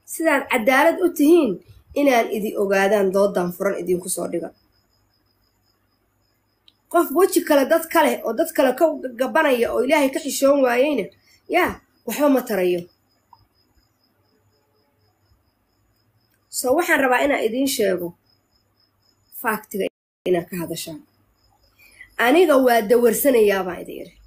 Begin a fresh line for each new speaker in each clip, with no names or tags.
sidaad cadaalad u tihiin inaan idi ogaadaan doodan furan idinku soo dhiga qof weji kale dad kale oo dad kale ka gabanaya oo ilaahay ka xishoon waayeyna yaa waxba ma tarayo so waxaan rabaa inaan idiin sheego faaktiga inaad ka hadashaan aniga waa dawarsanayaa baan idin iri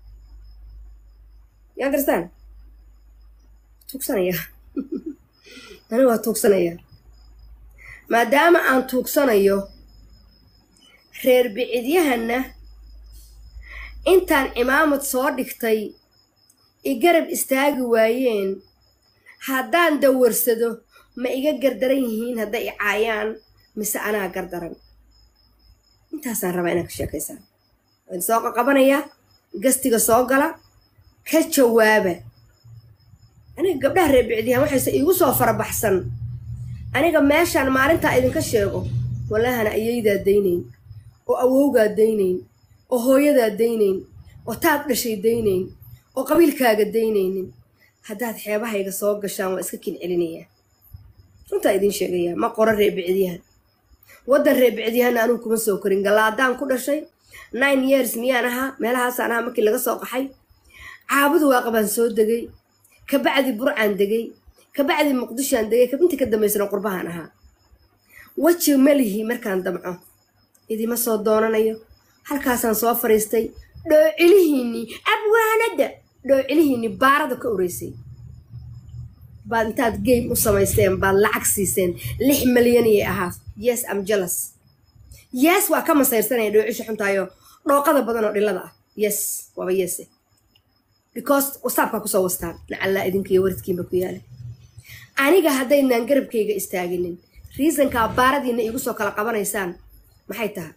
you understand tuugsanayaa aniga waa tuugsanayaa maadaama aan tuugsanayo reer bicidyahanna intaan cimaamad soo dhigtay i garab istaagi waayeen haddaan dawarsado ma iga gardaran yihiin hadday i caayaan mise anaa gardaran intaasaan rabaa inaad ka sheekaysaan waan soo qaqabanayaa gastiga soo gala ka jawaaba aniga gabdhaha reer bicdiyahan waxayse iigu soo farabaxsan aniga meeshaan maalintaa idinka sheego wallahana ayaydaa daynayn oo awowgaa daynayn oo hooyadaa daynayn oo taad dhashay daynayn oo qabiilkaaga daynaynin haddaad xeebahayga soo gashaan waa iska kin celinayaa runtaa idiin sheegayaa ma qoro reer bicdiyahan waddan reer bicdiyahanna anugu kuma soo korin gallaadaan ku dhashay nine years miyaan ahaa meelahaasaan ahaa markii laga soo qaxay caabudu waaqabaan soo degay kabacdi burcaan degay kabacdi muqdishoaan degay kabintii ka dambaysana qurbahaan ahaa weji melihi markaan damco idima soo doonanayo halkaasaan soo fadhiistay dhoocilihiinnii abwaanadda dhoocilihiinnii baarada ka oreysay baad intaad game u samaysteen baad lacag siiseen lix malyan iyay ahaa yes am jealous yes waa ka masayrsanaya dhoocisha xuntaayo dhooqada badan oo dhilada ah yes waaba yese because wasaabkaa kusoo wastaan lacallaa idinkiiyo waradkiinba ku yaala aniga haddaynaan garabkayga istaaginin riisankaa baaradiina iigu soo kala qabanaysaan maxay tahay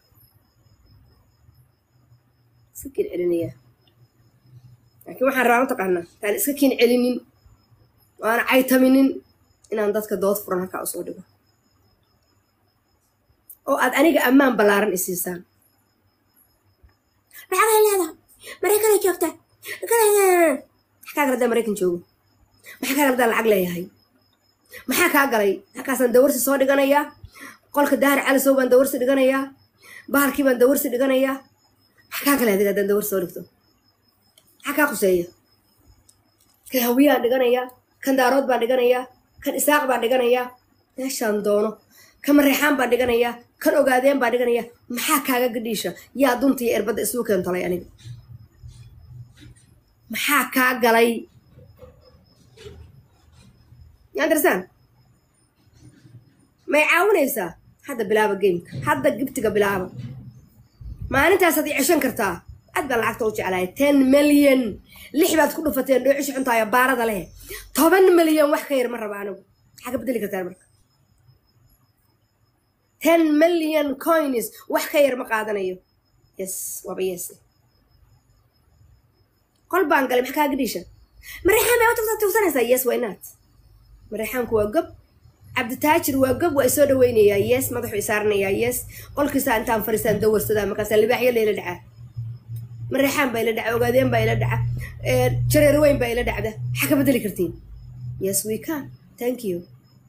iska kin celinayaa laakiin waxaan rabaa mataqaanaa taan iska kin celinin waana caytaminin inaan dadka dood furan halkaa usoo dhigo oo aad aniga ammaan ballaaran isiisaan lacagay leedaha maraykanay joogtaa maxaa kaa galada maraykan joogo maxaa kaa galada lacag leeyahay maxaa kaa galay halkaasaan dawarsi soo dhiganayaa qolka dahar calisow baan dawarsi dhiganayaa bahalkii baan dawarsi dhiganayaa maxaa kaa galay adiga haddaan dawarsi soo dhigto maxaa kaa quseeya kan hawiyaan dhiganayaa kan daarood baan dhiganayaa kan isaaq baan dhiganayaa meeshaan doono kan mareexaan baan dhiganayaa kan ogaadeen baan dhiganayaa maxaa kaaga gadhiisha yaa dunta iyo erbadda isugu keentalay aniga maxaa kaa galay anderstan may caawinaysaa hadda bilaaba gameka hadda gibtiga bilaaba maalintaasaad i ceshan kartaa aad baan lacagta u jeclahay ten milyan lix baad ku dhufateen dhoocisha xuntaayo baarada leh toban milyan wax ka yar ma raba anigu maxaa ka bedeli kartaan marka ten milyan coins wax ka yar ma qaadanayo yes waaba yes qol baan galay maxaa kaaga dhiisha mareexaan bay u tugsanaysaa yes why not mareexaanku waa gob cabditaajir waa gob waa isoo dhaweynayaa yes madaxu isaaranayaa yes qolkiisaa intaan fariistaan dawarsadaa markaasaa libaaxyo layla dhacaa mareexaan baa ila dhaca ogaadeen baa ila dhaca jareer weyn baa ila dhacda maxaa ka bedeli kartiin yes we can thank you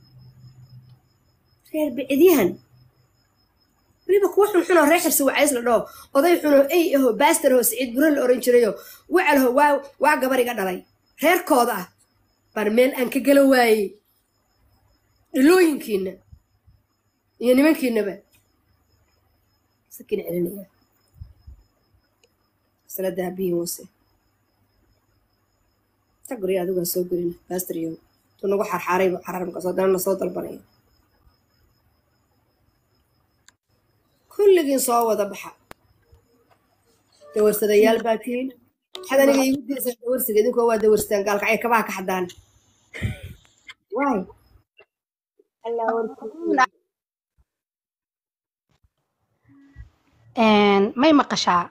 reer bicidyahan weliba kuwa xunxunoo reer xirsi wacays la dhoo oday xunoo ey aho baaster aho siciid buro la oran jirayo wacalho waa waa gabariga dhalay reerkooda ah baan meel aan ka gala waayey dhilooyinkiina iyo nimankiinaba sakin celinaya masala dahabiyin wase ta gurya adigaa soo gelina baasteryo tu nagu xarxaarayba xaraar markaas haddana na soo dalbanaya kulligiin soo wada baxa dawarsadayaal baa tihiin waxaad aniga iigu diisan dawarsiga idinkoo waa dawarstaan gaalkacay kabaha ka xadaan waay
may maqashaa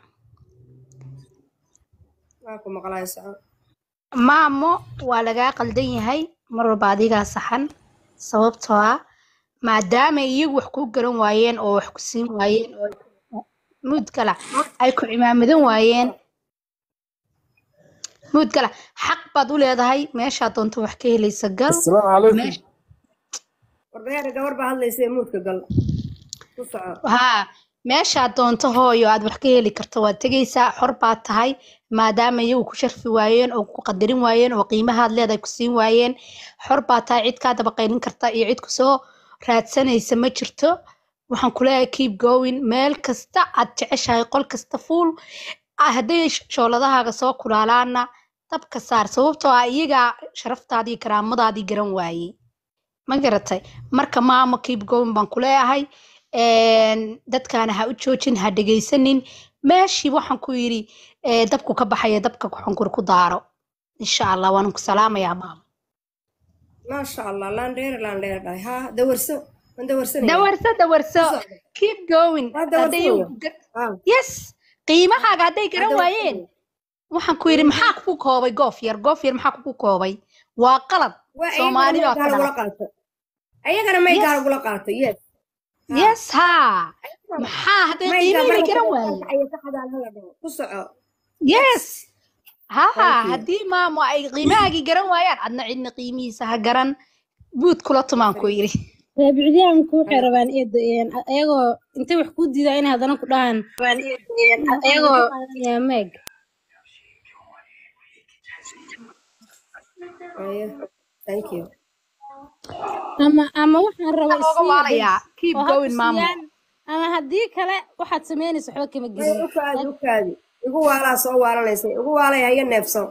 waa ku maqlaaya soco
maamo waa lagaa qaldan yahay mar walba adigaa saxan sababtoo ah maadaama iyagu wax kuu garan waayeen oo wax ku siin waayeen oo muud kala ay ku cimaamadan waayeen muud kala xaq baad u leedahay meeshaa doonto wax ka helaysa gal
السلام عليكم
meesha
warbayaana gabar baa hadlaysa ee muudka gal ku soco
haa meeshaad doonto hooyo aad wax ka heli karto waad tegaysaa xor baad tahay maadaama iyagu ku sharfi waayeen oo ku qadarin waayeen oo qiimahaad leedahay ku siin waayeen xor baad tahay cid kaa dabaqaynin karta iyo cid kusoo raadsanaysa ma jirto waxaan ku leeyahay keep going meel kasta aad jeceshahay qol kasta fuul ah, hadday sh- shooladahaaga soo kulaalaana dabka saar sababtoo ah iyagaa sharaftaadii karaamadaadii garan waayey ma garatay marka maamo keep going baan ku leeyahay een, dadkaana ha u joojin ha dhegaysanin meeshii waxaan ku yidhi ee, dabku ka baxaya dabka xunkur ku daaro insha allah waan ku salaamayaa maamo
maasha allah laandheere laandheere dhahay haa dawarso waan dawarsanaya
dawarso dawarso
Ku socdo.
keep going
Waa
hadday
dawarsanaya.
iyagu gar-
haa
yes qiimahaaga hadday garan
Hadda
waayeen waxaan ku yidhi maxaa kugu koobay goof yar goof yar maxaa kugu koobay waa qalad
waa
soomaali baa
ayagana
ku
maygaa lagula
dhahay
qaato ayagana maygaa
Yes.
lagula qaato yes haa.
yes haa maxaa hadday
maygaa
qiimihii
marka
garan
ka
waayeen
ayay ka xadaan hala dhaho ku soco
yes haa
Thank you.
haddii maamo ay qiimahaagii garan waayaan adna cidna qiimihiisa ha garan buud kula tumaan ku yidhi
taabicdiyaanku waxay rabaan eed ayagoo intay wax ku diidaa inay haddana ku dhahaan ayagoo yaa meeg
Aye. thank you
ama ama waxaan rabaa
looga
isiiya
waalayaa
bes
keep
oo ha
going maamo
tusiyaan ama haddii kale waxaad samaynaysa waxba kama
Ay,
gelin
u kaadi u kaadi igu waalaa soo waalanaysa igu waalay haya neefso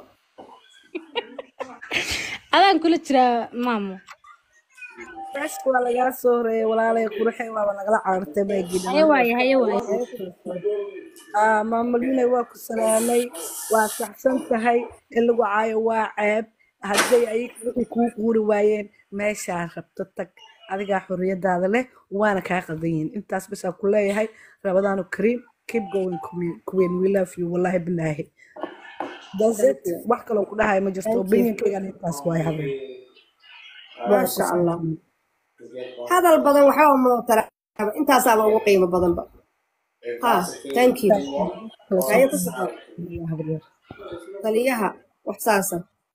adaan kula jiraa maamo
Fresh waa lagaa soo horeeyay walaalay qurxay waaba nagala carartay bay
haye
gidhaan
waaye haye waaye
ah maamalinay waa ku salaamay waa saxsan tahay in lagu caayo waa ceeb hadday ayaga wixii kuu quuri waayeen meeshaa rabto tag adigaa xorriyadaada leh waana kaa qaldan yihiin intaas basaa ku leeyahay rabadaanu kariim keep going queen queen we love you wallahi bilaahi that's it wax kaloo ku dhahay ma jirto
Thank you.
opinionkaygan intaas waay habeen
maasha allah hadal badan waxba uma tara intaasaaba ugu qiimo badanba ha thank you haye ku soco taliyaha wax saasa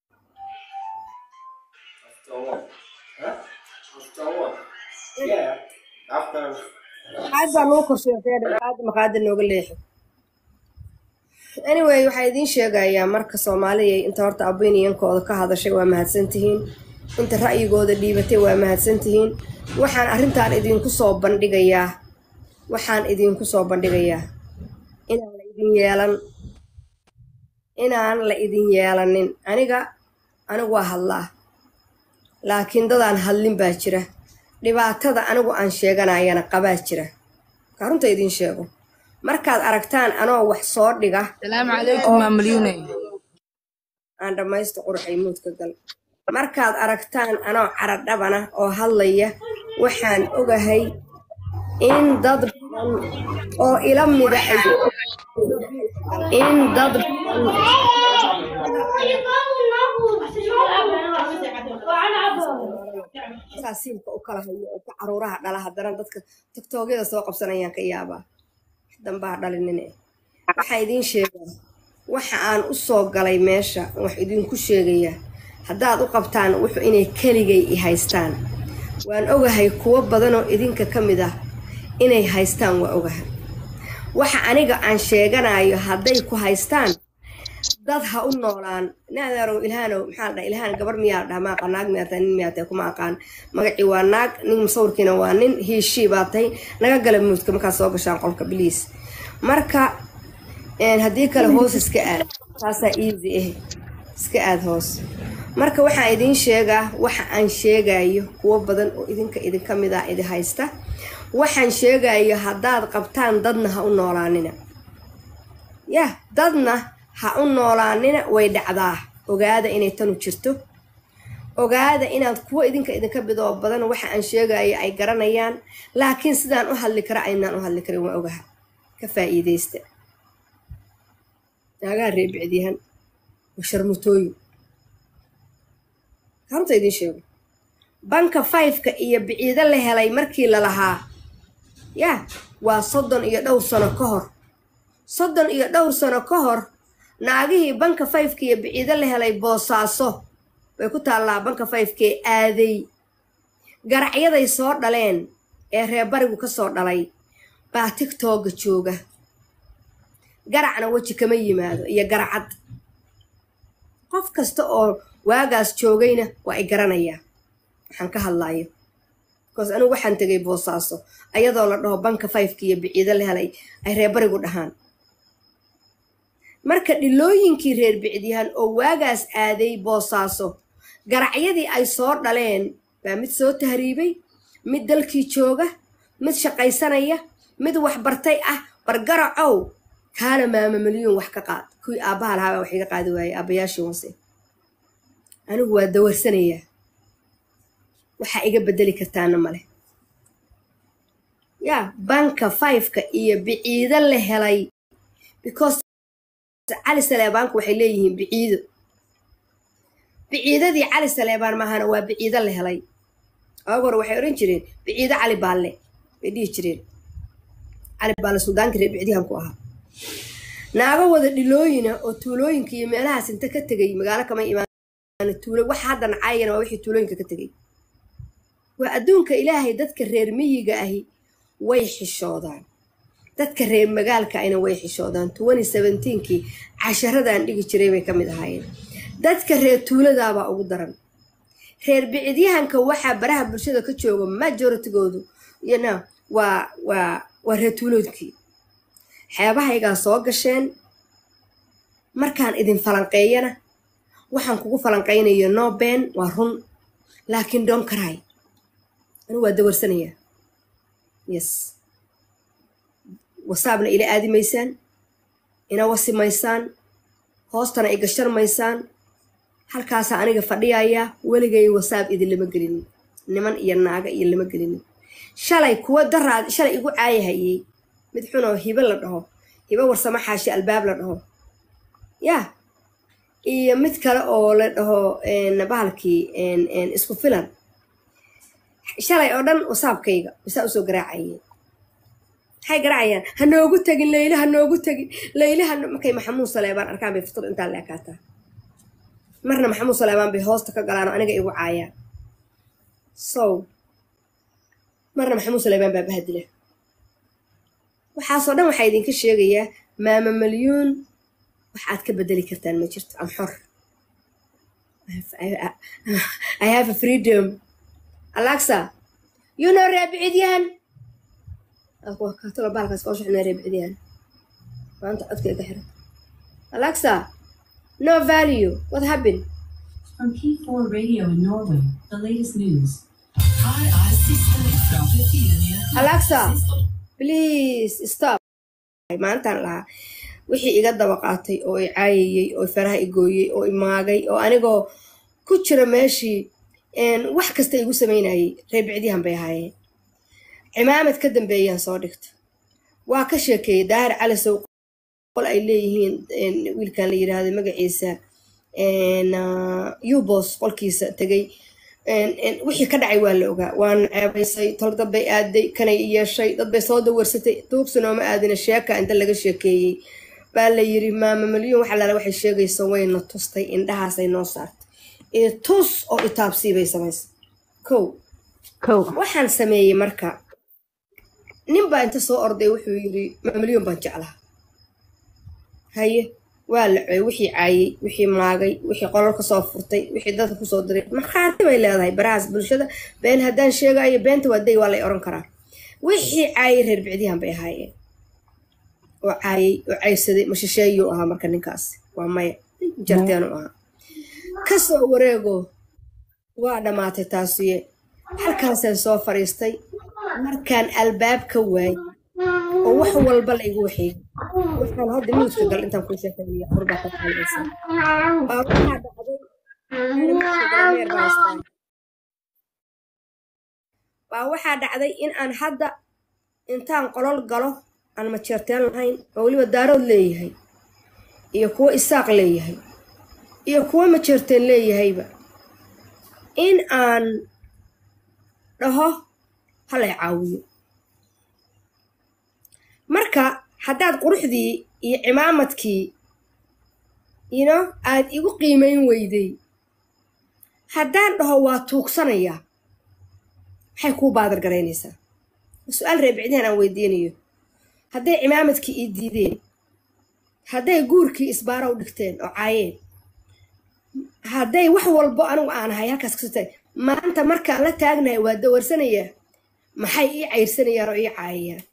aad baa noo korsheetay aad maqaada nooga leexi anyway waxaa idiin sheegayaa marka soomaaliya inta horta opinionkooda ka hadashay waa mahadsantihiin inta ra'yigooda dhiibatay waa mahadsantihiin waxaan arrintan idinku soo bandhigayaa waxaan idinku soo bandhigayaa inaan la idin yeelan inaan la idin yeelanin aniga anigu waa hadlaa laakiin dadaan hadlin baa jira dhibaatada anigu aan sheeganayana qabaa jira marka runta idiin sheego markaad aragtaan anoo wax soo dhiga
السلام عليكم مام مليونة
aan dhammaysto qurxay muudka gal markaad aragtaan anoo caradhabana oo hadlaya waxaan ogahay in dad badan oo ila mida ay in dad badan saasiilka u kala hayo oo ka caruuraha dhala haddana dadka tiktoogyada soo qabsanayaan ka yaabaa dambaa dhalinine waxaa idiin sheegaa waxa aan u soo galay meesha wax idinku sheegayaa haddaad u qabtaan wuxuu inay keligay i haystaan waan ogahay kuwo badanoo idinka ka mid ah inay haystaan waa ogahay waxa aniga aan sheeganayo hadday ku haystaan dad ha u noolaan naadarow ilhaanow maxaa la dhaha ilhaan gabar miyaa la dhaha ma aqaan naag miyaa tahay nin miyaa tahay kuma aqaan magacii waa naag nin musawirkiina waa nin hiishii baa tahay naga gala muudka markaad soo gashaan qolka biliis marka een, haddii kale hoos iska aad taasaa easy ah iska aad hoos marka waxaan idiin sheegaa waxa aan sheegayo kuwo badan oo idinka idinka mid ah idi haysta waxaan sheegayo haddaad qabtaan dadna ha u noolaanina yah dadna ha u noolaanina way dhacdaa ogaada inay tanu jirto ogaada inaad kuwo idinka idinka bidoo badan waxa aan sheegayo ay garanayaan laakiin sidaan u hadli kara aynaan u hadli karin waa ogaha ka faa'iidaysta naagaa reebicdiyahan waa sharmutooyin harunta idiin sheego banka fiveka iyo biciido la helay markii la lahaa yaa waa soddon iyo dhowr sano ka hor soddon iyo dhowr sano ka hor naagihii banka fiveka iyo biciido la helay boosaaso bay ku taallaa banka fivekee aaday garacyaday soo dhaleen ee reerbarigu ka soo dhalay baa tigtooga jooga garacna weji kama yimaado iyo garacad qof kasta oo waagaas joogayna waa i garanayaa waxaan ka hadlaayo bikoos anigu waxaan tegay boosaaso ayadoo la dhaho banka fifeka iyo biciido la helay ay reerbarigu dhahaan marka dhilooyinkii reer bicdyahan oo waagaas aaday boosaaso garacyadii ay soo dhaleen baa mid soo tahriibay mid dalkii jooga mid shaqaysanaya mid waxbartay ah bargaracow kaana maama milyuun wax ka qaad kuwii aabbaha lahaabaa wax iga qaadi waayey aabbayaashii hoose anigu waa dawarsanayaa waxaa iga bedeli kartaana male yaa banka fiveka iyo biciido la helay because cali saleebaanku waxay leeyihiin biciido biciidadii cali saleebaan maahana waa biciido la helay aag hore waxay odhan jireen biciido cali baalle bay dhihi jireen cali baalle suldaankii reer bicdihan ku ahaa naago wada dhilooyina oo tuulooyinka iyo meelahaas inta ka tegay magaalo kama imaan tuulo waxa hadda nacaayana waa wixii tuulooyinka ka tegay waa adduunka ilaahay dadka reer miyiga ahi way xishoodaan dadka reer magaalka ayna way xishoodaan twenty seventeenkii casharadaan dhigi jiray bay ka mid ahaayeen dadka reer tuuladaabaa ugu daran reer bicidyahanka waxaa baraha bulshada ka jooga majoritygoodu yana waa waa waa reer tuuloodkii xeebahaygaa soo gasheen markaan idin falanqeeyana waxaan kugu falanqaynayo no ben waa run laakiin don karay anigu waa dawarsanayaa yes wasaabna ila aadimaysaan ina wasimaysaan hoostana i gasharmaysaan halkaasaa aniga fadhiyayaa weligay wasaab idin lama gelinin niman iyo naaga iyo lama gelinin shalay kuwa daraad shalay igu caayahayey mid xunoo hibe la dhaho hibe warsamo xaashi albaab la dhaho yaa iyo mid kale oo la dhaho bahalkii isku filan shalay oo dhan wasaabkayga bisaa usoo garaacayeen maxay garaacayaan ha noogu tegin layle ha noogu tegin layle ha markay maxamuud saleebaan arkaan bay fitrad intaa la ekaataa marna maxamuud saleebaan bay hoosta ka galaan oo aniga igu caayaan so marna maxamuud saleebaan baa bahadila waxaasoo dhan waxaa idinka sheegayaa maama malyuun waxaad ka bedeli kartaan ma jirto am xor I have a freedom alexa you know reebcidyahan katalo baalkaas koo shuxnaa reebcidyahan maanta codkay ka xiran alexa no value what happened
From P4 Radio in Norway, the latest news.
alexa please stop maantaan lahaa wixii iga daba qaatay oo i caayayey oo faraha i gooyey oo i maagay oo anigoo ku jira meeshii wax kasta igu samaynayay reer bicdyahan bay ahaayeen cimaamad ka dambeeyaan soo dhigta waa ka sheekeeyey daahir cali sow qol ay leeyihiin wiilkan la yidhaahdo magaciisa ubos qolkiisa tegay wixii ka dhacay waa la ogaa waana ceebaysay tol dabbay aaday kanay yeeshay dad bay soo dawarsatay tuugsanooma aadina sheeka inta laga sheekeeyey baa la yiri maama malyuun waxa lala waxay sheegaysa wayna tustay indhahaasay noo saartay ee tus oo itaabsii bay samaysay kow
kow
waxaan sameeyey marka nin baa inta soo orday wuxuu yiri maamilyoon baan jeclaha haye waa la coy wixii caayey wixii maagay wixii qolol kasoo furtay wixii dadka kusoo diray markhaati bay leedahay barahaas bulshada been haddaan sheegayo beenta waa day waa lay oran karaa wixii caayey reer bicdihan bay ahaayeen oo caayey oo caybsaday mashisheeyuu ahaa marka ninkaas waa maya jarteenu ahaa kasoo wareego waa dhammaatay taasiye halkaasaan soo fadhiistay markaan albaab ka waayay oo wax walba la igu waxeeyey waxaan hadda miuska gal intaan kuu sheekeynaya qurbaa ka qaalaysa baa waxaa dhacday miuska galmeer baa haystaa baa waxaa dhacday in aan hadda intaan qolol galo aan majeerteen lahayn oo weliba daarood leeyahay iyo kuwo isaaq leeyahay iyo kuwo majeerteen leeyahayba in aan dhaho halay caawiyo marka haddaad quruxdii iyo cimaamadkii yino aad igu qiimayn weyday haddaan dhaho waa tuugsanayaa maxay kuu baadar garaynaysaa su-aal reebicdihan aan weydiinayo hadday cimaamadkii ii diideen hadday guurkii isbaara u dhigteen oo caayeen hadday wax walbo anigu aan ahay halkaas kasoo taag maanta markaan la taagnahay waa dawarsanayaa maxay ii cayrsanayaan oo ii caayayaan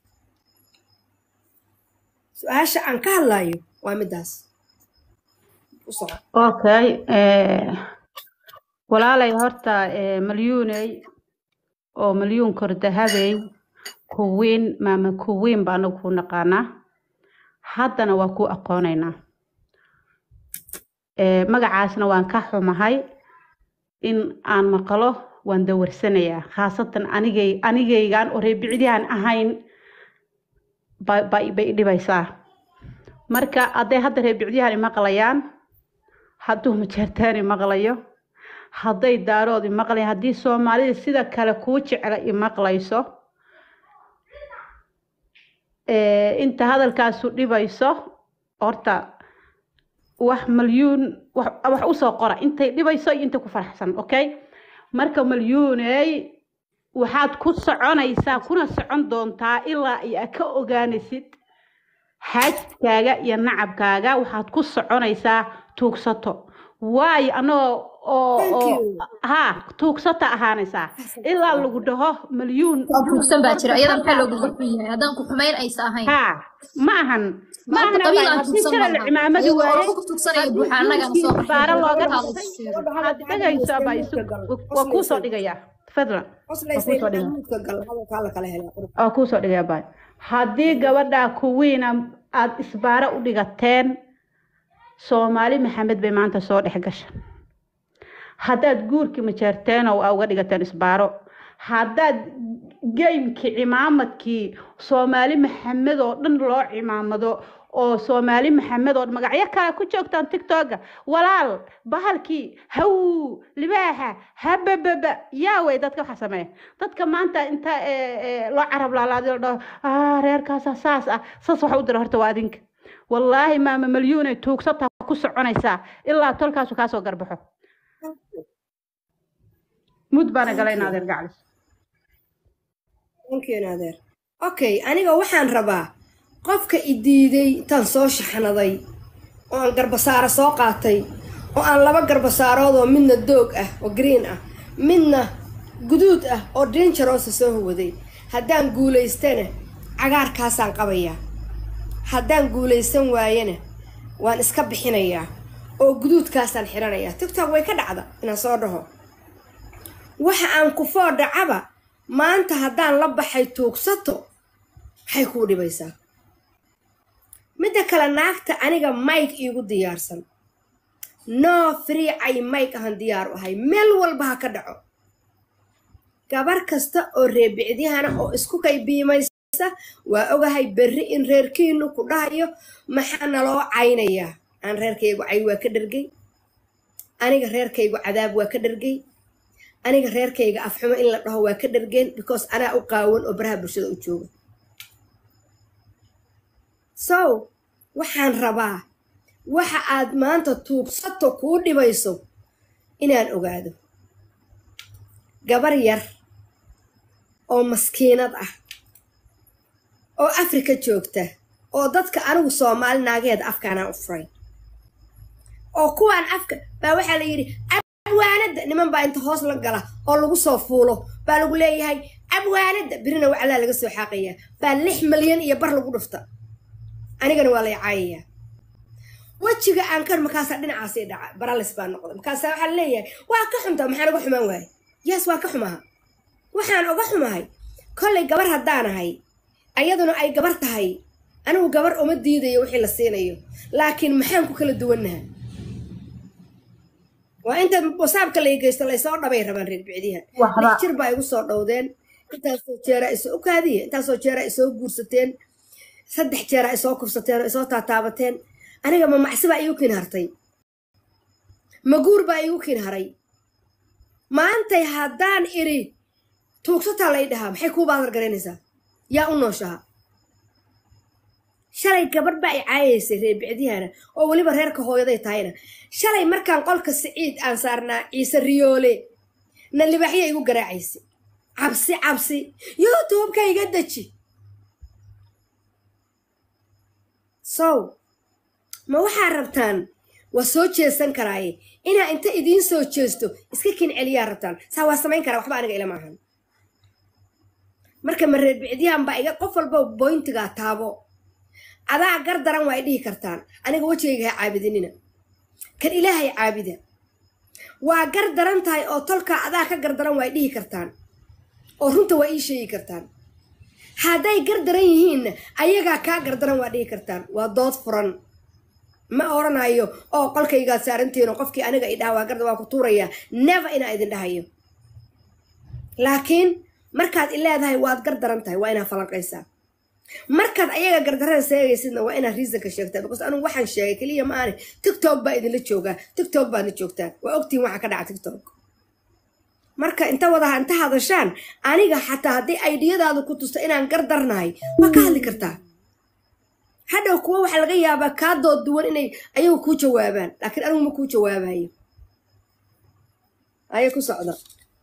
su-aasha aan ka hadlayo waa midaas u soco
okay eh, walaalay horta eh, malyuuney oo malyuun kordahabey kuwiin maama kuwiin baa anagu ku naqaanaa haddana waa ku aqoonaynaa Eh, magacaasna waan ka xumahay in aan maqlo waan dawarsanayaa khaasatan anigay anigaygaan oo reebicdihan ahayn ba- ba- bay i dhibaysaa marka hadday hadda reebicdiyahan imaqlayaan hadduu majeertaan imaqlayo hadday daarood imaqlayaan haddii soomaalida sida kale kuu jecla imaqlayso eh, inta hadalkaasu dhibayso horta wax malyuun wax wax usoo qora intay dhibayso iyo intay ku faraxsan okay marka malyuuney waxaad ku soconaysaa kuna socon doontaa ilaa iyo aad ka ogaanaysid xaajkaaga iyo nacabkaaga waxaad ku soconaysaa tuugsato waayo anagoo oo
thank
oo
you
ha tuugsata ahaanaysaa ilaa lagu dhaho malyuun
waa buugsan baa jira iyada maxaa loogu xun yahay haddaan ku xumayn aysa ahayn
ha ma ahan ma
maanta
ahan
qabiil
abay
aan
haddii
tuugsan
kale la
malaha
cimaamadi
iyagoo
waaye
waxba ku tuugsanaya
haddii
buuxa annagana
guurkii
soo baxay
baara looga
waxaa la
dhigtay
sheego
gabadha
waxaad
hadda
dhegaysaa
hadlaysay
baa isu
muudka gal
waa kuu soo
qoslaysay
dhigayaa fadlan waa
qoslaysay
kuu soo
maxaa
dhigaa
muudka gal hadalkaa la kala helaa qurub
waa kuu soo dhigayaa baay haddii gabadhaa kuwiina aad isbaaro u dhigateen soomaali maxamed bay maanta soo dhex gasha haddaad guurkii majeerteen oo aa uga dhigateen isbaaro haddaad geymkii cimaamadkii soomaali maxamed oo dhan loo cimaamado oo soomaali maxamed oo magacyo kale ku joogtaan tiktoka walaal bahalkii haw libaaxa habababa yaa wey dadka waxa sameeya dadka maanta inta eh, eh, loo carab laalaadi la dhaho "Ah, reerkaasa saas ah saas waxa u dira horta waa adinka wallaahi maama malyuunay tuugsata ku soconaysaa ilaa tolkaasu kaasoo garbaxo mud baana galay in adeer gaclis
thank you naadeer okay aniga waxaan rabaa qofka i diiday intaan soo shaxnaday oo aan garbasaaro soo qaatay oo aan laba garbasaarood oo midna doog ah oo green ah midna guduud ah oo dangeroosa soo huwaday haddaan guulaystana cagaarkaasaan qabayaa haddaan guulaysan waayana waan iska bixinayaa oo guduudkaasaan xiranayaa tiktok way ka dhacda inaan soo dhaho waxa aan ku foo dhacaba maanta haddaan la baxay tuugsato maxay kuu dhibaysaa midda kale naagta aniga mike iigu diyaarsan no free ay mike ahan diyaar u ahay meel walba ha ka dhaco gabar kasta oo reebicdihana oo isku kay biimaysa waa ogahay berri in reerkiinu ku dhahayo maxaa naloo caynayaa aan reerkaygu cay waa ka dhergay aniga reerkaygu cadaab waa ka dhergay aniga reerkayga afxumo in la dhaho waa ka dhergeen because anaa u qaawan oo baraha bulshada u jooga so waxaan rabaa waxa aad maanta tuugsato kuu dhibayso inaan ogaado gabar yar oo maskiinad ah oo afrika joogta oo dadka anigu soomaali naageeda afkaanaan u furay oo kuwaan afka baa waxaa la yidhi abwaanada niman baa inta hoos la gala oo lagu soo fuulo baa lagu leeyahay abwaanada birina waclaa laga soo xaaqayaa baa lix malyan iyo bar lagu dhufta anigana waa lay caayayaa wejiga aan kar markaasaa dhinacaasii dhaca baralis baa noqda markaasaa waxaa leeyahay waa ka xuntaa maxaan uga xumaan waaye yes waa ka xumaha waxaan uga xumahay kollay gabar haddaan ahay ayaduna ay gabar tahay anigu gabar uma diidayo wixii la siinayo laakiin maxaan ku kala duwannaha waa inta wasaabka la geysto laysoo dhabay rabaan reer bicdiha lix jir baa igu soo dhowdeen intaasoo jeeraa isoo ukaadiya intaasoo jeeraa isoo guursateen saddex jeeraa isoo kufsateen oo isoo taataabateen aniga ma macsi baa iigu kin hartay ma guur baa iigu kin haray maantay haddaan iri tuugsataa lay dhahaa maxay kuu baadar garaynaysaa yaa u nooshaha shalay gabadh baa i caayaysay reer bicdihana oo weliba reerka hooyaday tahayna shalay markaan qolka siciid aan saarnaa ciise riyoole na libaaxya igu garaacaysay cabsi cabsi youtubeka iga deji sow ma waxaa rabtaan waa soo jeesan karaaye inaa inta idiin soo jeesto iska kin celiyaa rabtaan saa waa samayn karaa waxba aniga ilama ahan marka mareer bicdiyahan baa iga qof walba boyntigaa taabo adaa gar daran waa ay dhihi kartaan aniga wejigayga ha caabidinina kan ilaahay caabida waa gar daran tahay oo tolkaa adaa ka gardaran waa ay dhihi kartaan oo runta waa ii sheegi kartaan hadday gar daran yihiinna ayagaa kaa gardaran waa dhihi kartaan waa dood furan ma oranayo oo qolkaygaad saarantihiin oo qofkii aniga idhaha waa garda waa ku tuurayaa never inaa idin dhahayo laakiin markaad i leedahay waad gar daran tahay waa inaad falanqaysaa markaad ayaga gardarada seegaysidna waa inaad reasonka sheegtaa because anigu waxaan sheegay keliya ma aane tiktok baa idinla joogaa tiktok baadna joogtaan waa ogtihin waxa ka dhaca tiktok marka inta wadaha inta hadashaan aniga xataa haddii aydiyadaadu ku tusto inaan gar darnahay waa ka hadli kartaa hadhow kuwa waxaa laga yaabaa kaa dood duwan inay ayagu kuu jawaabaan laakiin anigu ma kuu jawaabayo ayay ku socda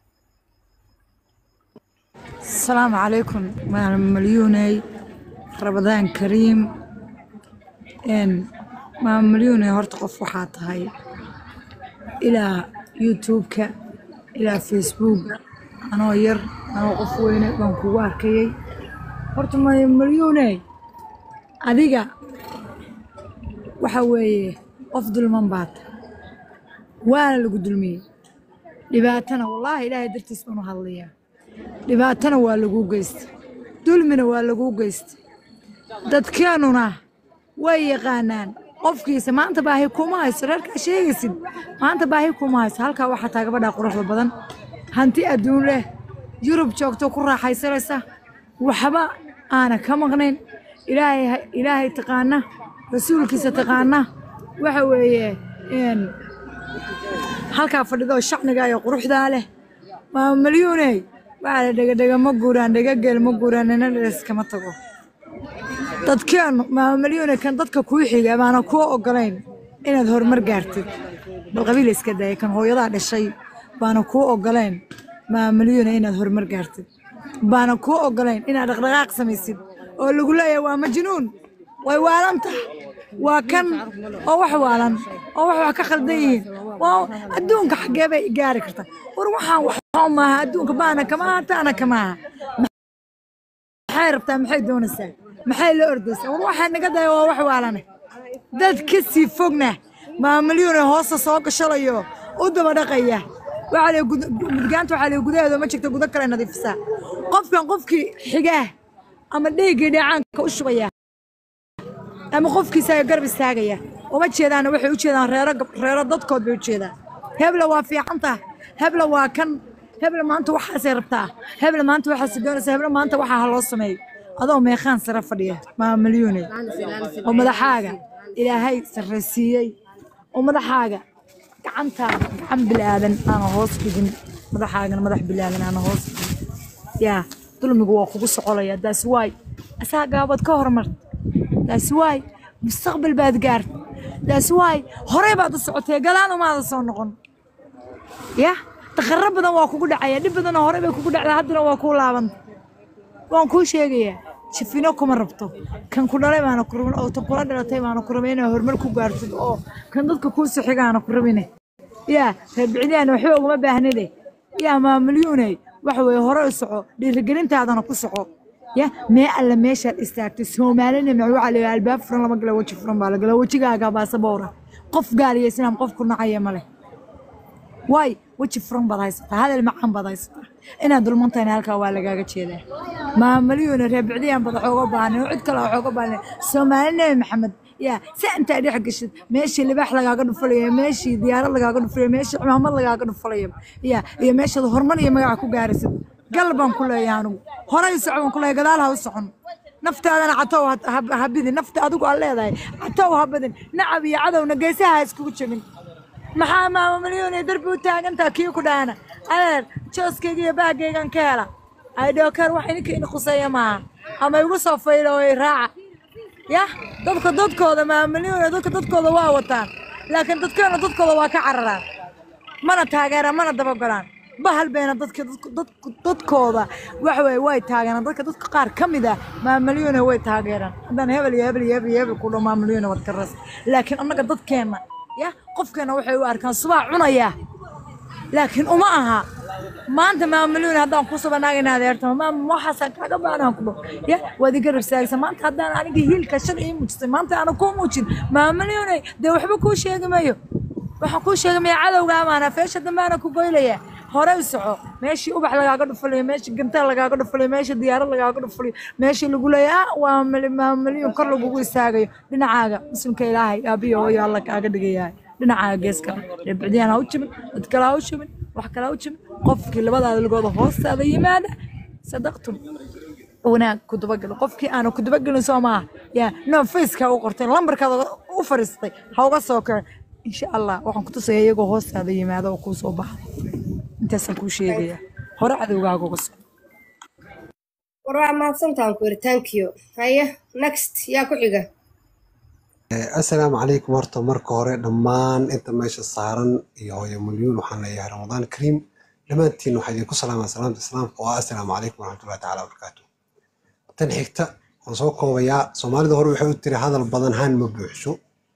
السلام عليكم مال مليوني رمضان كريم إن ما مليوني هرت قف وحات هاي إلى يوتيوب ك إلى فيسبوك أنا ير أنا قف وين بنكوار كي هرت ما مليوني أديك وحوي أفضل من بات وانا اللي قدلمي لباتنا والله إلهي درت اسمه هالليه dhibaatana waa laguu geystay dulmina waa laguu geystay dadkeenuna way yaqaanaan qofkiisa maanta baahi kuma hayso reerkaa sheegaysid maanta baahi kuma hayso halkaa waxaa taa gabadhaa quruxda badan hanti adduun leh yurub joogto ku raaxaysanaysa waxba aana ka maqnayn ilaahay ilaahay taqaana rasuulkiisa taqaana waxa weeye een, halkaa fadhidoo shacnigaa iyo quruxdaa leh waa malyuuney waxaa la dhegadhega ma guuraan dhegageel ma guuraan nina dheres kama tago dadkeenu maamalyuune kan dadka kuu xiga baana kuu ogolayn inaad horumar gaartid bal qabiil iska daaya kan hooyadaa dhashay baana kuu ogolayn maamalyuune inaad horumar gaartid baana kuu ogolayn inaad dhaqdhaqaaq samaysid oo lagu leeyahay waa majnuun way waalan tahay waa kan oo wax waalan oo wax wax ka khaldan yihiin waa adduunka xaggee bay gaari kartaa war waxaan waxba maaha adduunka baana kama aha taana kama aha maxay rabtaa maxay doonaysaa maxay la ordaysaa war waxaa naga daya waa wax waalane dad ka sii fogna maamalyuune hoosta soo gashalayo u daba dhaqaya waxaa la mudgaanta waxaa la gudaheeda ma jirto gudo kale nadiifisaa qofkan qofkii xigaa ama dheeggii dheecaanka u shubaya ama qofkiisa garab istaagaya uma jeedaana waxay u jeedaan reero gab- reero dadkood bay u jeedaan hebla waa fiican tahay hebla waa kan hebla maanta waxaasay rabtaa hebla maanta waxaasay doonaysaa hebla maanta waxaa ha loo sameeyo adoo meeqaan sare fadhiya maa malyuune oo madaxaaga ilaahay sarraysiiyey oo madaxaaga gacantaada gacan bilaadan aana hoos dhigin madaxaagana madax bilaadan aana hoos dhigin yaa dulmigu waa kugu socolaya daas waay asaa gaabad ka hormarta daas waay mustaqbal baad gaarta daas waay horey baad u socotee galaan umaada soo noqon ya daqaro badan waa kugu dhacaya dhib badanoo horey bay kugu dhacdaa haddana waa kuu laabanta waan kuu sheegayaa jifino kuma rabto kan ku dhalay baana ku rabin oo tan kula dhalatay baana ku rabin inaad horumar ku gaartid oo kan dadka kuu sixigaana ku rabine yaa reer bicdiyaana waxba ugama baahnide yaa maamalyuuney waxa weeye hore u soco dhiirigelintaadana ku soco ya mee alle meeshaad istaagtay soomaalina ma waxaa la yidhaha albaab furan lama gala weji furan baa la gala wejigaaga baasaboora qof gaaliya islaam qof ku nacaya male waay weji furan baad haysataa hadal macaan baad haysataa inaad dulmantahayna halkaa waa lagaaga jeedaa maamalyuuna reer bicdiyaan bad waxooga baahnay oo cid kale waxooga baahnay soomaali nebi maxamed yaa si intaa dhex gashid meeshii libaax lagaaga dhufalaya meeshii diyaarad lagaaga dhufalaya meeshii cimaamad lagaaga dhufalaya yaa iyo meeshaad horumar iyo magaca ku gaaraysid gal baan ku leeyahay anigu horay u soco baan ku leeyahay gadaal ha u socon naftaadana catow ha- ha- ha bidin nafta adigu aad leedahay catow ha badin nacab iyo cadowna geesaha ha iskugu jebin maxaa maama milyuun darbi u taagantaa kii ku dhaana adeer jooskayga iyo baagaygan ka hela aydhookeer wax ininka ini quseeya maaha ama igu soo faylo oo i raaca yah dadka dadkooda maama milyuun dadka dadkooda waa wataan laakiin dadkeena dadkooda waa ka cararaan mana taageeraan mana dabagolaan bahal bayna dadka dadku- dadku- dadkooda waxa weye way taageeraan dadka dadka qaar ka mid ah maamalyuuna way taageeraan haddaan hebel iyo hebel iyo hebel iyo hebel ku dho maamalyuuna waad ka ras laakiin annaga dadkeenna ya qofkeenna waxay u arkaan subaa cunaya laakiin uma aha maanta maamalyuuna haddaan ku subanaagayna adeertama maama waxaasaan kaaga baanaan ku dho ya waad iga rabsaagsan maanta haddaan aniga hiilka shan ii muujisay maanta aana kuu muujin maamalyuuna dee waxba kuu sheegi mayo waxaan kuu sheegay cadowga amaana feesha dambaana ku goylaya hore u soco meeshii ubax lagaaga dhufalayo meeshii gantaal lagaaga dhufalayo meeshii diyaarad lagaaga dhufalayo meeshii lagu leeyahay ah waa mali- maa milyuun kor lagugu istaagayo dhinacaaga muslimka ilaahay aabiyo hooyo alla kaaga dhigayahay dhinacaaga geeska reebicdiyaan ha u jibin dad kale ha u jibin wax kale ha u jibin qofkii labadaada lugooda hoostaada yimaada sadaqtum wanaag ku dabagalo qofkii aanu ku dabagelin soo maaha yaa no faceka u qorteen lambarkaada u fariistay ha uga soo kacin insha allah waxaan ku tusaya iyagoo hoostaada yimaada oo kuu soo baxa intaasaan kuu sheegaya hore cadowgaaga uga soo
war waa mahadsantaan ku yiri thank you haya next yaa ku xiga
asalaamu calaykum horta marka hore dhammaan inta meesha saaran iyo hooyo milyuun waxaan leeyahay ramadaan kariim dhammaantiin waxaa idinku salaamaa salaamta islaamka oo ah asalaamu calaykum waraxmatullahi tacaala wabarakaatu tan xigta waan soo koobayaa soomaalida hore waxay u tiri hadal badan haan ma buuxsho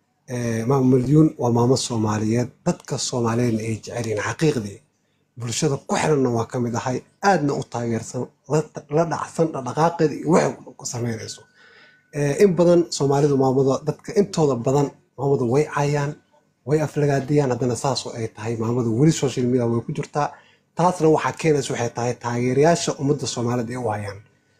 Eh, maama milyuun waa maamo soomaaliyeed dadka soomaaliyeedna ay jecel yihiin xaqiiqdii bulshada ku xiranna waa ka mid ahay aadna u taageersan la- la dhacsan dhaqdhaqaaqeeda iyo waxay ku sameynayso Eh, in badan soomaalidu maamada dadka intooda badan maamadu way caayaan way aflagaadiyaan haddana saasoo ay tahay maamadu weli social media way ku jirtaa taasna waxaa keenaysa waxay tahay taageerayaasha ummadda soomaalida ay u hayaan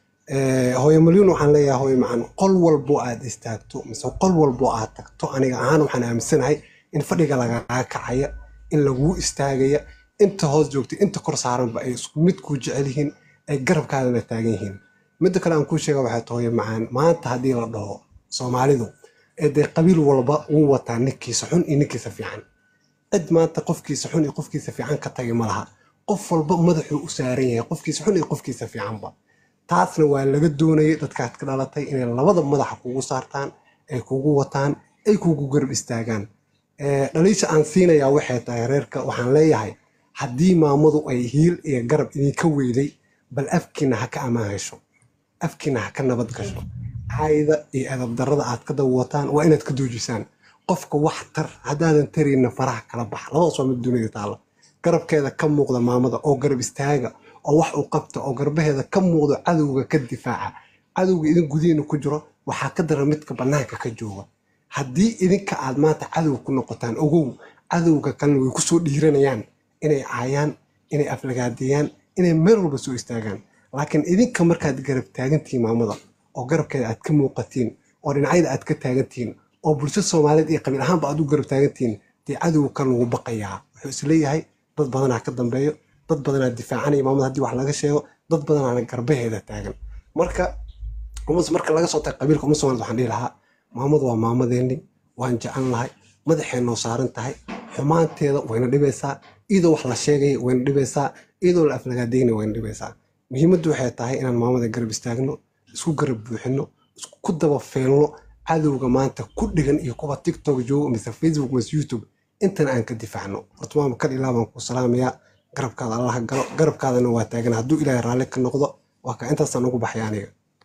Eh, hooyo milyuun waxaan leeyahay hooyo macaan qol walbo aad istaagto mise qol walbo aad tagto aniga ahaan waxaan aaminsanahay in fadhiga lagaaga kacaya in laguu istaagaya inta hoos joogta inta kor saaranba ay isku mid kuu jecel yihiin ay garabkaadana taagan yihiin midda kale aan kuu sheega waxay tahay hooyo macaan maanta haddii la dhaho soomaalidu ee dee qabiil walba wuu wataa ninkiisa xun iyo ninkiisa fiican cid maanta qofkiisa xun iyo qofkiisa fiican ka tagi ma laha qof walba madaxuu u saaran yahay qofkiisa xun iyo qofkiisa fiicanba taasna waa laga doonayay dadkaad ka dhalatay inay labada madaxa kugu saartaan ay kugu wataan ay kugu garab istaagaan Eh, dhaliisha aan siinayaa waxay tahay reerka waxaan leeyahay haddii maamadu ay hiil iyo garab idinka weyday bal afkiina ha ka ammaan hesho afkiina ha ka nabad gasho caayda iyo edab darrada aad ka dawataan waa inaad ka doojisaan qofka wax tar haddaadan tarayna faraha kala bax labadaas waa mid dunida taalla garabkeeda ka muuqda maamada oo garab istaaga oo wax u qabta oo garbaheeda ka muuqdo cadowga ka difaaca cadowga idin gudihiina ku jiro waxaa ka dara midka bannaanka ka jooga haddii idinka aad maanta cadow ku noqotaan ogow cadowga kalena way kusoo dhiiranayaan inay caayaan inay aflagaadiyaan inay meel walba soo istaagaan laakiin idinka markaad garab taagantihiin maamada oo garabkeeda aad ka muuqatiin oo dhinacyada aad ka taagantihiin oo bulshada soomaaliyeed iyo qabiil ahaanba aad u garab taagantihiin dee cadowga kan lagu baqayaa wuxuu isleeyahay dad badanaa ka dambeeyo dad badanaa difaacanaya maamada haddii wax laga sheego dad badanaana garbaheeda taagan marka umas marka laga soo tago qabiilka uma soomaalid waxaan dhihi lahaa maamadu waa maamadeeni waan jecel lahay madaxay noo saaran tahay xumaanteeda wayna dhibaysaa iyadoo wax la sheegaya wayna dhibaysaa iyadoo la aflagaadeynaya wayna dhibaysaa muhiimaddu waxay tahay inaan maamada garab istaagno isku garab buuxino isku ku daba feelno cadowga maanta ku dhigan iyo kuwa tiktok joogo mise facebook mise youtube intan aan ka difaacno horta maama kal ilaa baan ku salaamayaa garabkaada allaha galo garabkaadana waa taagan hadduu ilaahay raalli ka noqdo waa ka intaasaan ugu baxay aniga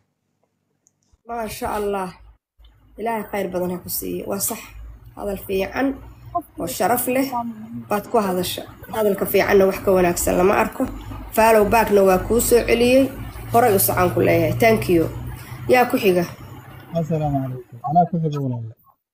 maasha allah ilaahay khayr badan ha ku siiya waa sax hadal fiican oo sharaf leh baad ku hadasha hadalka fiicanna wax ka wanaagsan lama arko faalow baagna waa kuu soo celiyey horay u socaan ku leeyahay thank you yaa ku xiga
asalaamu calaykum anaa ku xiga walaal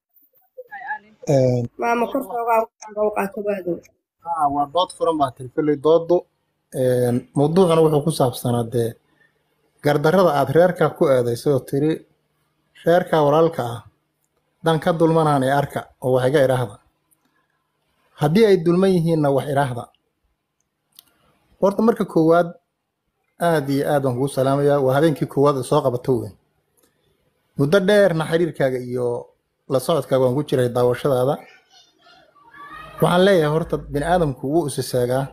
maama korkoogaa u qaato waadow
haa waa dood furan baa tiri kolley doodu mawduucuna wuxuu ku saabsanaa dee gardarrada aad reerkaa ku eedayso oo tiri reerkaa walaalka ah dan ka dulmanaan ee arka oo wax iga idhaahda haddii ay dulman yihiinna wax idhaahda horta marka koowaad aad iyo aad baan kugu salaamayaa waa habeenkii koowaad ee soo qabato weyn muddo dheerna xiriirkaaga iyo la socodkaaga waan ku jiray daawashadaada waxaan leeyahay horta bini aadamku wuu isisaagaa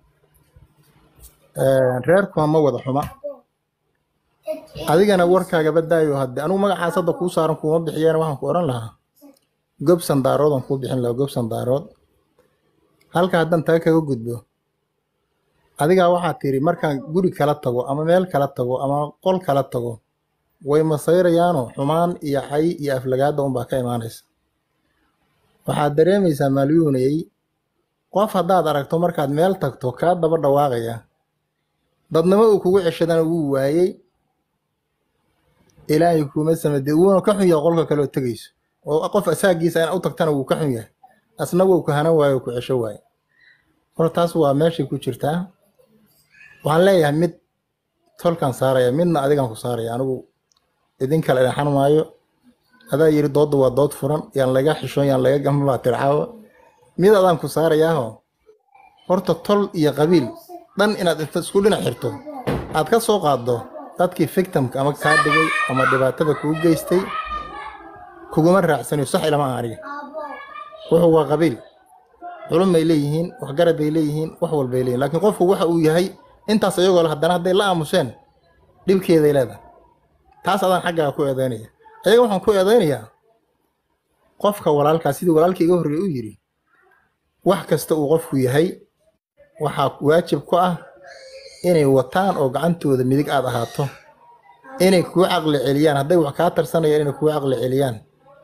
reerkuna ma wada xuma adigana warkaaga badaayo hadde anigu magacaas hadda kuu saaran kuuma bixiyeen waxaan ku odhan lahaa gobsan daarood aan kuu bixin lahaa gobsan daarood halka haddaan taa kaga gudbo adigaa waxaa tiri markaan guri kala tago ama meel kala tago ama qol kala tago way masayrayaano xumaan iyo cay iyo aflagaada unbaa ka imaanaysa waxaad dareemaysaa maalyuunayay qof haddaad aragto markaad meel tagto kaa daba dhawaaqaya dadnimo uu kugu ceshadana wuu waayey ilaahay kuuma samade wuuna ka xun yahay qolka kaleoo tegayso oo qof asaagiisa in u tagtana wuu ka xun yahay asna wuu ku hanan waayo ku cesho waaye horta taas waa meeshay ku jirtaa waxaan leeyahay mid tolkan saaraya midna adigan ku saaraya anigu idin kale dhexan maayo adaa yiri doodda waa dood furan yaan laga xishoon yaan laga gama baa tircaawa mid adaan ku saarayaaho horta tol iyo qabiil dhan inaad inta isku dhinac xirto aad ka soo qaaddo dadkii victimka ama kaa dhigay ama dhibaatada kuu geystay kuguma raacsanayo sax ilama aha aniga wuxuu waa qabiil culum bay leeyihiin waxgarad bay leeyihiin wax walbay leeyihin laakiin qofku waxa uu yahay intaas iyagoo le haddana hadday la aamuseen dhibkeeday leedahay taas adaan xaggaa ku eedeynaya ayaga waxaan ku eedeynayaa qofka walaalkaa sidii walaalkii iga horreeye u yidhi wax kasta uu qofku yahay waxaa waajib ku ah inay wataan oo gacantooda midig aad ahaato inay kuu caqli celiyaan hadday wax kaa tarsanayaan inay kuu caqli celiyaan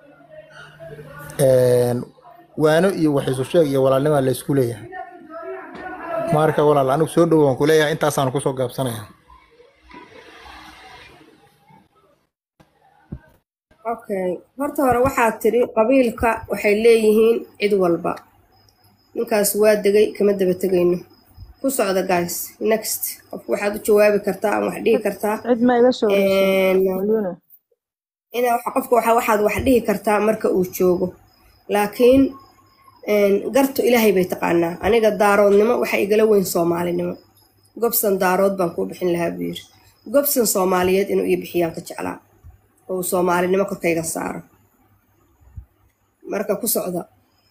waano iyo wax isu sheeg iyo walaalnimaa la isku leeyahay marka walaal anigu soo dhowo waan ku leeyahay intaasaan kusoo gaabsanaya
okay horta hore waxaad tiri qabiilka waxay leeyihiin cid walba ninkaas waa degay kama daba tegayno ku socda guys next qof waxaad u jawaabi kartaa ama wax dhihi kartaa
cid ma iga soo
Een,
malyuuna
ina waxa- qofka waxa- waxaad wax dhihi kartaa marka uu joogo laakiin een, gartu ilaahay bay taqaanaa aniga daaroodnimo waxa igala weyn soomaalinimo gobsan daarood baan kuu bixin lahaa buu yiri gobsan soomaaliyeed inuu ii bixiyaan ka jeclaa oo uu soomaalinimo korkayga saaro marka ku socda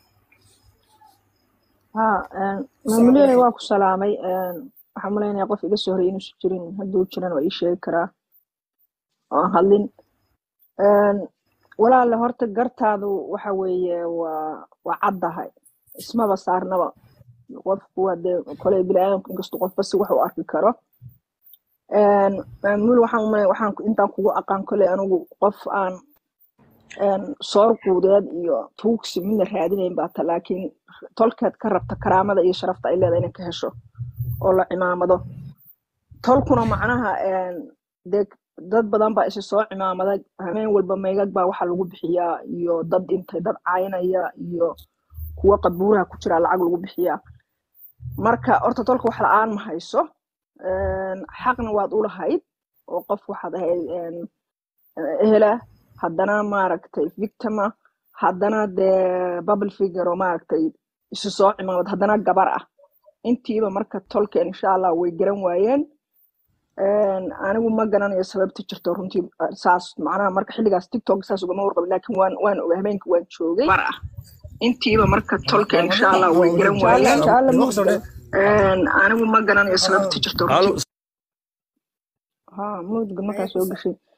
ha maamuliyada waa ku salaamay een, waxaan malaynayaa qof iga soo horey inuusan jirin hadduu jiran waa ii sheegi karaa oo aan hadlin Een, walaale horta gartaadu waxa weeye waa waa caddahay ismaba saarnaba qofku waa dee koley biniaadamku inkastoo qofba si wax u arki karo Een, maamul waxaan umalay waxaan ku- intaan kugu aqaan koley anigu qof aan een, soor quudeed iyo tuugsi midna raadinayn baa ta laakiin tolkeed ka rabta karaamada iyo sharafta ay leedahay inay ka hesho oo la cimaamado tolkuna macnaha een, dee dad badan baa isa soo cimaamada habeen walba meygag baa waxaa lagu bixiyaa iyo dad dhintay dad caynaya iyo kuwa qabuuraha ku jira lacag lagu bixiyaa marka horta tolka wax la-aan ma hayso Een, xaqna waad u lahayd oo qof waxaad ahayd een, ehela haddana maaragtay victima haddana dee bubble figure oo maaragtay isu soo cimaamad haddana gabar ah intiiba marka tolkeen insha allah way garan waayeen Een, anigu ma garanayo sababta jirto runtii eh, saas macnaha marka xilligaas tiktok saas ugama warqabin laakiin waan waan ogay habeenka waan joogay gabar ah intiiba marka tolkeen insha allah way garan waayeen Inshallah ma ogda. Een, anigu ma garanayo sababta jirto runtii ha mudga markaa soo gashay